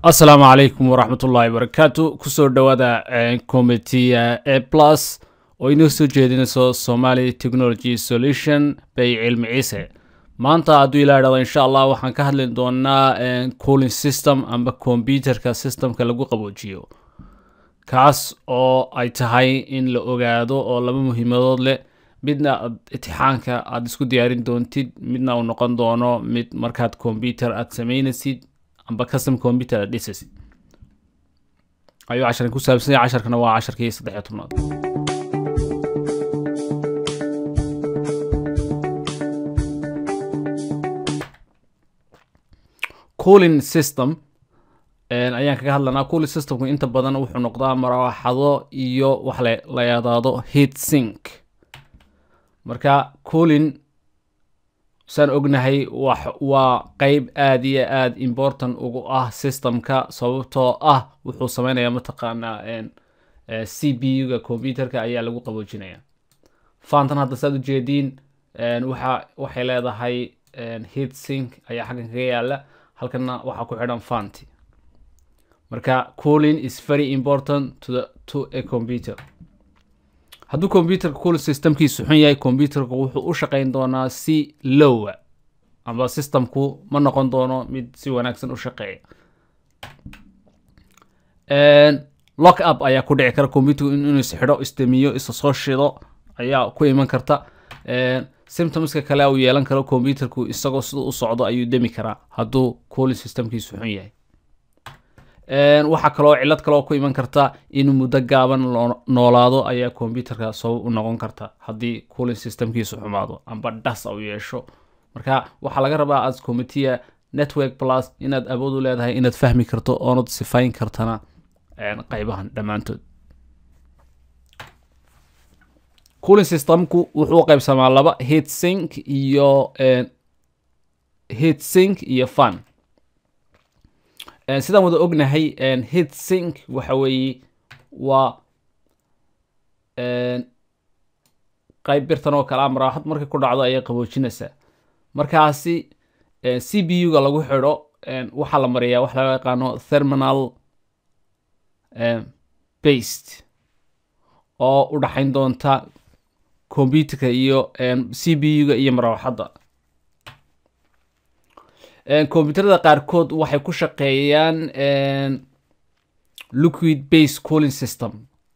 asalaamu calaykum waraxmat ullaahi barakaatu kusoo dhowaada comitiya a plus oo inoo soo jeedinayso somali technology solution bay cilmi ciise maanta hadduu ilaa idhahdo insha allah waxaan ka hadli doonaa cooling system amba computerka systemka lagu qaboojiyo kaas oo ay tahay in la ogaado oo laba muhiimadood leh midna aad itixaanka aada isku diyaarin doontid midna uu noqon doono mid markaad computer aada sameynaysid amba custom computer aad dhisasid ayuu casharkan ku saabsanya casharkana waa casharkii saddex iyo tobnaad cooling system ayaan kaga hadlanaa cooling systemku inta badan wuxuu noqdaa maraaxado iyo wax la yadaado heat sink marka cooling saan ognahay waa qeyb aada iyo aada important ugu ah systemka sababtoo ah wuxuu sameynaya mataqaanaa c b u-ga computerka ayaa lagu qaboojinaya fantan hadda saad ujeediin waxa waxay leedahay heat sink ayaa xaggan kaga yaala halkana waxaa ku xidhan fanti marka cooling is very important to the to a computer hadduu computerka cooling systemkiisu xun yahay computerka wuxuu u shaqeyn doonaa si lowa amba systemku ma noqon doono mid si wanaagsan u shaqeeya lock up ayaa ku dhici kara computerku inuu isxidho istemiyo isa soo shido ayaa ku iman karta symptomska kale uu yeelan karo computerku isagoo siduu u socdo ayuu demi karaa hadduu cooling systemkiisu xun yahay waxaa kaloo cilad kaloo ku iman karta inuu muddo gaaban noolaado ayaa computerka sabab u noqon karta haddii cooling systemkiisu xumaado amba dhas u yeesho marka waxaa laga rabaa as commitia network plus inaad awood u leedahay inaad fahmi karto oonad sifayn kartana qeybahan dhammaantood cooling systemku wuxuu u qeybsamaa laba heat sink iyo heat sink iyo fun sidaan wada ognahay heat sink waxa weeye waa qeyb birtan oo kale a maraaxad markay ku dhacdo ayay qaboojinaysaa markaasi c b u-ga lagu xidho waxaa la mariyaa wax laga yaqaano therminal based oo u dhaxayn doonta computerka iyo c b u-ga iyo maraaxadda computerada qaarkood waxay ku shaqeeyaan liquid base cooling system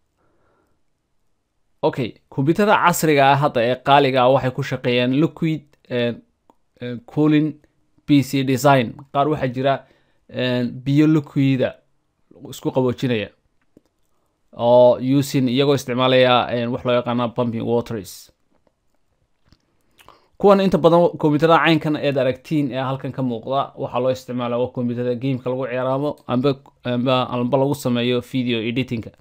okay computerada casriga ah hadda ee qaaliga ah waxay ku shaqeeyaan liquid cooling b c design qaar waxaa jira biyo liquida isku qaboojinaya oo using iyagoo isticmaalaya wax loo yaqaana pumping waters kuwan inta badan computerada caynkan eed aragtiin ee halkan ka muuqda waxaa loo isticmaala waa computerada gameka lagu ciyaaraamo amba amba amba lagu sameeyo video editingka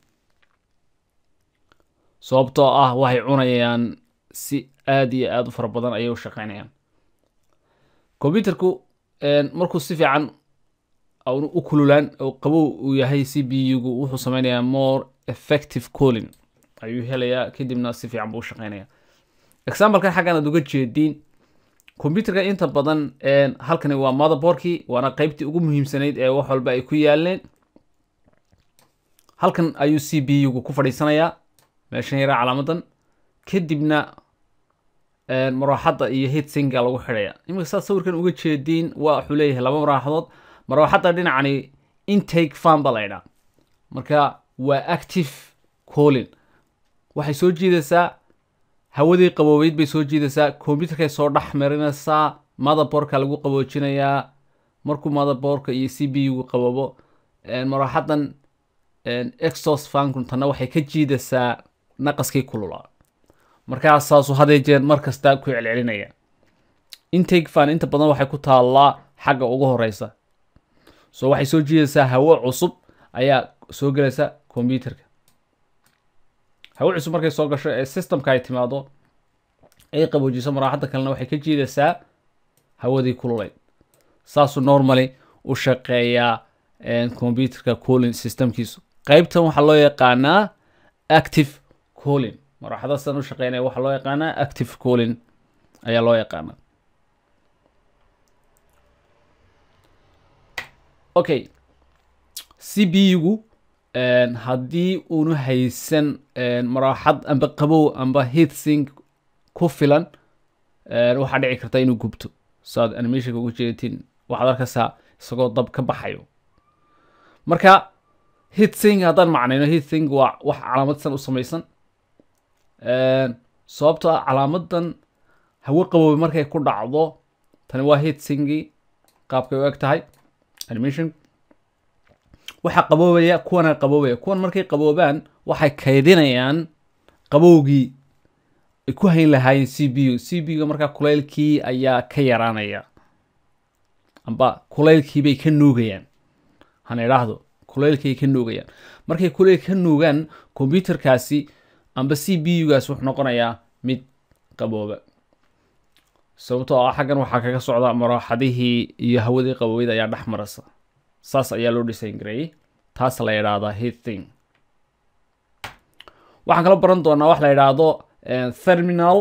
sababtoo ah waxay cunayaan si aada iyo aada u fara badan ayay u shaqeynayaan computerku markuu si fiican u kululaan oo qabow uu yahay c b u-gu wuxuu sameynayaa more effective cooling ayuu helayaa kadibna si fiican buu u shaqeynaya examplekan xaggan aad uga jeediin computerka inta badan halkani waa motherboardkii waana qeybtii ugu muhiimsanayd ee wax walba ay ku yaaleen halkan ayuu c b u-gu ku fadhiisanayaa meeshan yaraa calaamadan kadibna maraaxadda iyo heat singa lagu xidhaya iminka saad sawirkan uga jeediin waa wuxuu leeyahay laba maraaxadood maraaxadda dhinacani intake fan ba la ydhaa marka waa active cooling waxay soo jiidaysaa hawadii qaboobeyd bay soo jiidaysaa computerkay soo dhex marinaysaa motherboardka lagu qaboojinayaa markuu motherboardka iyo c b u-gu qaboobo maraaxadan exos fankuntana waxay ka jiidaysaa naqaskii kululaa markaas saasuu hadee jeer mar kasta ku celcelinaya intake fan inta badan waxay ku taallaa xagga ugu horeysa so waxay soo jiidaysaa hawo cusub ayaa soo gelaysa computerka hawo cusub markay soo gasho ee systemka ay timaado ay qaboojiso maraaxadda kalena waxay ka jiidaysaa hawadii kululeyd saasuu normally u shaqeeyaa computerka cooling systemkiisu qeybtan waxaa loo yaqaanaa active cooling maraaxada sidan u shaqeynaya waxaa loo yaqaanaa active cooling ayaa loo yaqaanaa okay c b u-gu haddii uunu haysan maraaxad amba qabow amba heatsink ku filan waxaa dhici karta inuu gubto saad animationka ugu jeedatiin waxaad arkaysaa isagoo dab ka baxayo marka heatsink haddaan macnayno heatsink waa wax calaamadsan u samaysan sababto ah calaamadan hawo qaboobe markay ku dhacdo tani waa heatsinki qaabkay u eg tahay animation waxaa qaboobaya kuwana qaboobaya kuwan markay qaboobaan waxay kaydinayaan qabowgii ay ku hayn lahaayeen c b u c b u markaa kulaylkii ayaa ka yaraanaya amba kulaylkiibay ka nuugayaan hana idhaahdo kulaylkiay ka nuugayaan markay kulayl ka nuugaan combyuterkaasi amba c b u-gaas wuxuu noqonayaa mid qabooba sababtoo ah xaggan waxaa kaga socda maraaxadihii iyo hawadii qaboweyda ayaa dhex marasa saas ayaa loo design gareeyey taas la yidhaahdaa heathing waxaan kala baran doonaa wax la yidhaahdo therminal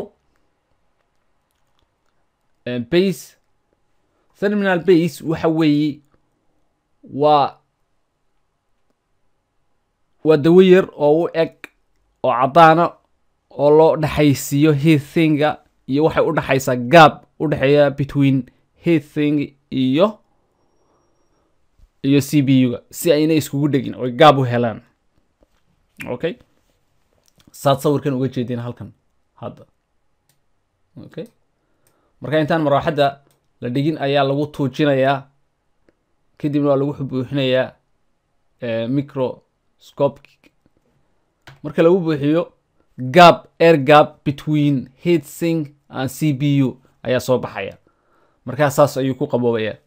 base therminal base waxa weeye waa waa dawo yar oo u eg oo caddaana oo loo dhexaysiiyo heathinga iyo waxay u dhexaysaa gaab u dhexeeya between heathing iyo iyo c b u-ga si ayna iskugu dhegin oy gaab u helaan okay saad sawirkan uga jeedeen halkan hadda okay marka intaan maraaxadda la dhigin ayaa lagu tuujinayaa kadibna waa lagu buuxinayaa microscope marka lagu buuxiyo gab air gap between heatsink and c b u ayaa soo baxaya markaa saas ayuu ku qaboobaya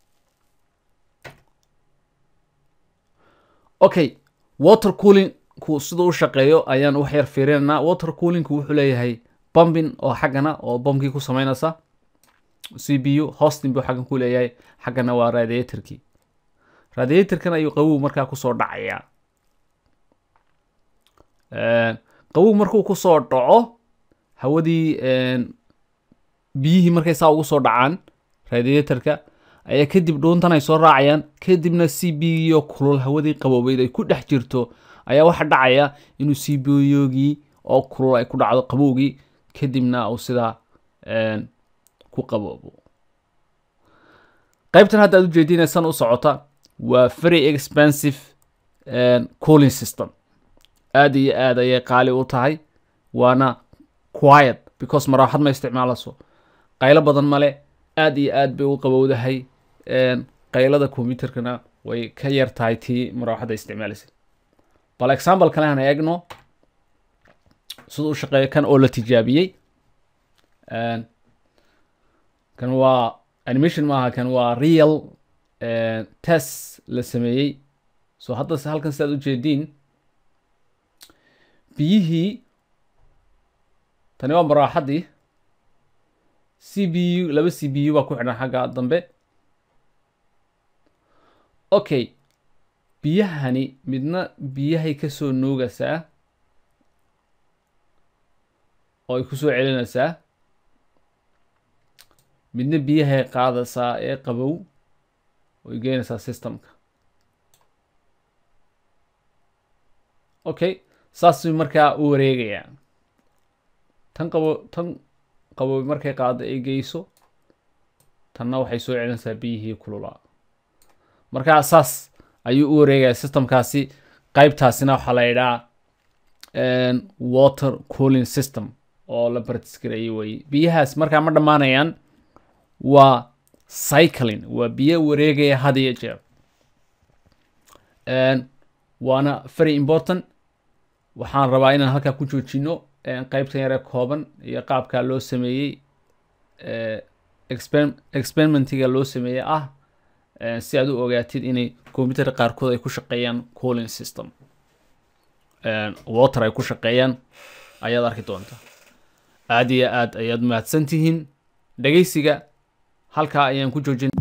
okay water coolingku siduu u shaqeeyo ayaan wax yar fiirinaynaa water coolingku wuxuu leeyahay bombin oo xaggana oo bombkii ku sameynaysa c b u hosting buu xaggan ku leeyahay xaggana waa radiatorkii radiatorkan ayuu qabow markaa kusoo dhacayaa qabow markuu kusoo dhaco hawadii biyihii markay saa ugu soo dhacaan radiatorka ayaa kadib dhuuntan ay soo raacayaan kadibna c b o kulul hawadii qaboobeyd ay ku dhex jirto ayaa waxaa dhacaya inuu c b yogii oo kulul ay ku dhacdo qabowgii kadibna uu sidaa ku qaboobo qaybtan hadda aad ujeedinaysan u socota waa very expensive cooling system aada iyo aad ayay qaali u tahay waana quiet because maraaxad ma isticmaalayso qaylo badan male aada iyo aad bay u qabowdahay qaylada combyuterkana way ka yar tahay tii maraaxadda isticmaalaysay bal example kale aan eegno siduu u shaqeeyo kan oo la tijaabiyey kan waa animation maaha kan waa real test la sameeyey so hadda halkan sidaad ujeediin biyihii tani waa maraaxaddii c b u laba c b u baa ku xidhan xagga dambe okay biyahani midna biyahay kasoo nuugaysaa oo ay kusoo celinaysaa midna biyahay qaadaysaa ee qabow oy geynaysaa systemka okay saasuu markaa u wareegayaa tan qabo tan qabow markay qaado ay geyso tanna waxay soo celinaysaa biyihii kululaa markaa saas ayuu u wareegaya systemkaasi qaybtaasina waxaa la yidhaha water cooling system oo la bartisgareeyey weye biyahaas markaa ma dhammaanayaan waa cycling waa biyo wareegaya had iyo jeer waana very important waxaan rabaa inaan halkaa ku joojino qaybtan yare kooban iyo qaabkaa loo sameeyey experimentiga loo sameeyey ah si aad u ogaatid inay combyuter qaarkood ay ku shaqeeyaan cooling system water ay ku shaqeeyaan ayaad arki doontaa aada iyo aad ayaad mahadsan tihiin dhegeysiga halkaa ayaan ku joojin